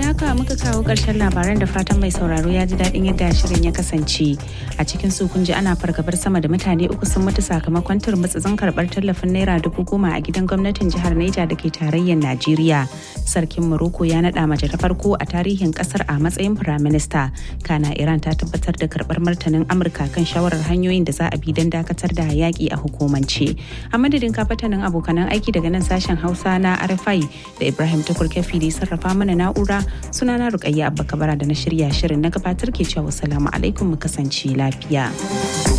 da haka muka kawo ƙarshen labaran da fatan mai sauraro ya ji daɗin yadda shirin ya kasance. A cikin su kun ji ana fargabar sama da mutane uku sun mutu sakamakon turmutsutsun karɓar tallafin naira dubu goma a gidan gwamnatin jihar Neja da ke tarayyar Najeriya. Sarkin Morocco ya naɗa mace ta farko a tarihin ƙasar a matsayin firaminista. Kana Iran ta tabbatar da karɓar martanin Amurka kan shawarar hanyoyin da za a bi don dakatar da yaƙi a hukumance. A madadin kafatanin abokanan aiki daga nan sashen Hausa na RFI da Ibrahim Tukur Kefi da sarrafa mana na'ura sunana Rukayya Abba Kabara da na shirya shirin na gabatar ke cewa salamu alaikum mu kasance lafiya.